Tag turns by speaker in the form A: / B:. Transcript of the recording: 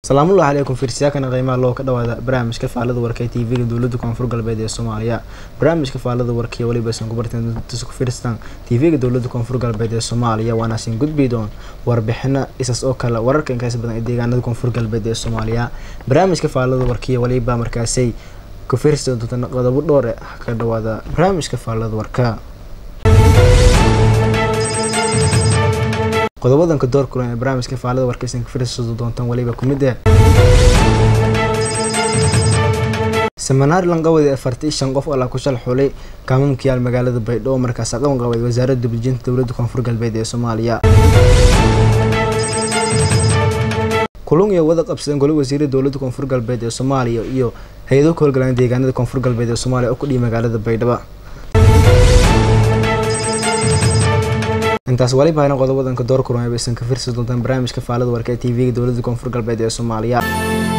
A: salaamullahi calaykum fiirsiyaakana qiimaha loo ka dhawaada barnaamijka faalada warka ee tv-ga dowlada koonfur galbeed ee soomaaliya barnaamijka faalada warkaiyo weliba isan ku barteen ku fiirstaan tv-ga dowlada koonfur galbeed ee soomaaliya waana sin gudbi doon warbixino isaas oo kale wararka inkaas badan ee deegaanada koonfur galbeed ee soomaaliya barnaamijka faalada warkaiyo weliba markaasay ku fiirsi doonta qodobo dhowre ka dhawaada barnaamijka faalada warka qodobadanka door kulan ee barnaamijka faalada warkaysan ka fiirsan doontaan waliba ku mid ah seminaar lanqawada afartii shan qof alaa ku shal xulay kaamamkiyaal magaalada baydhabo markaas aqan qabay wasaaradda dublijinta dowladda koonfur galbeed ee soomaaliya kulun iyo wada qabsadeen goli wasiirada dowladda koonfur galbeed ee soomaaliya iyo hay-ado ka howlgalaan deegaanada koonfur galbeed ee soomaaliya oo ku dhihi magaalada baydhabo intaas waliba hayna qodobadanka door kulan aybaysan ka fiirsan doontaan barnaamijka faalada warka ee tv-ga dowladda koonfur galbeed ee soomaaliya